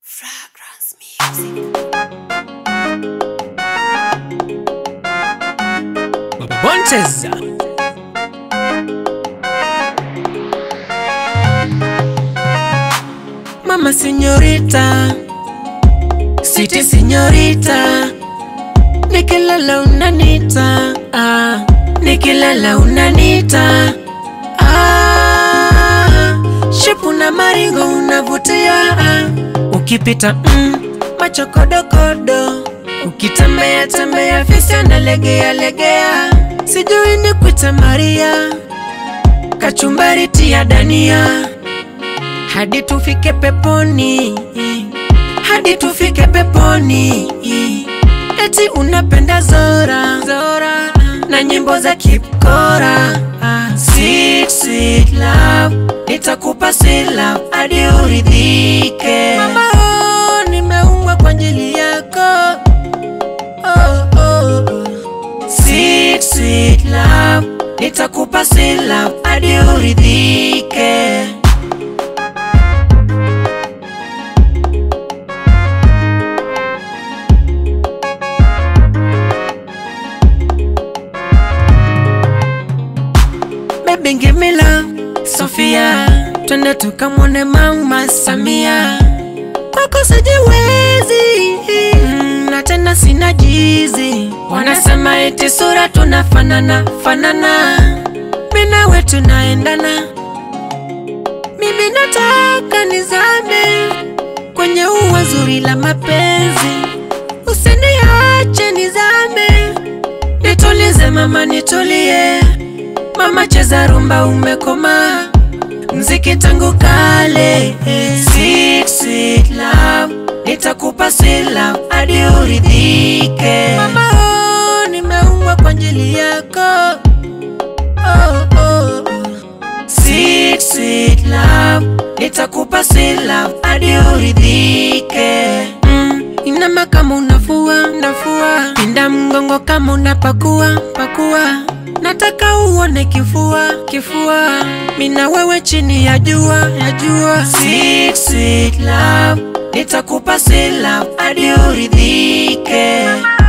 Fragrance music. Baba Boncheza Mama senyorita Sweetie senyorita Nikilala unanita ah. Nikilala unanita ah. Shepu na maringo unavutia ah. Ukipita mm, macho kodokodo Ukitembea tembea fisi analegea legea Sijui ni kuita Maria Kachumbari tia dania hadi tufike peponi, hadi tufike peponi. Eti unapenda Zora, Zora na nyimbo za Kipkora. Sweet, sweet love, nitakupa sweet love hadi uridhike. Mama, oh, nimeumbwa kwa ajili yako. Oh, oh, oh. Sweet, sweet love, nitakupa sweet love hadi uridhike. Baby give me love Sofia, twende tukamwone mama Samia. Kwako sijiwezi mm, na tena sina jizi. Wanasema eti sura tunafanana fanana, mimi nawe tunaendana. Mimi nataka nizame kwenye ua zuri la mapenzi, usiniache nizame, nitulize mama, nitulie Mama cheza rumba umekoma mziki tangu kale Sweet, sweet love Nitakupa sweet love hadi uridhike Mama oh, nimeumbwa kwa ajili yako oh, oh, oh. Sweet, sweet love Nitakupa sweet love hadi uridhike mm, Inama kama unafua, nafua Pinda mgongo kama unapakua, pakua Nataka uone kifua, kifua Mina wewe chini ya jua, ya jua Sweet, sweet love Nitakupa sweet love hadi uridhike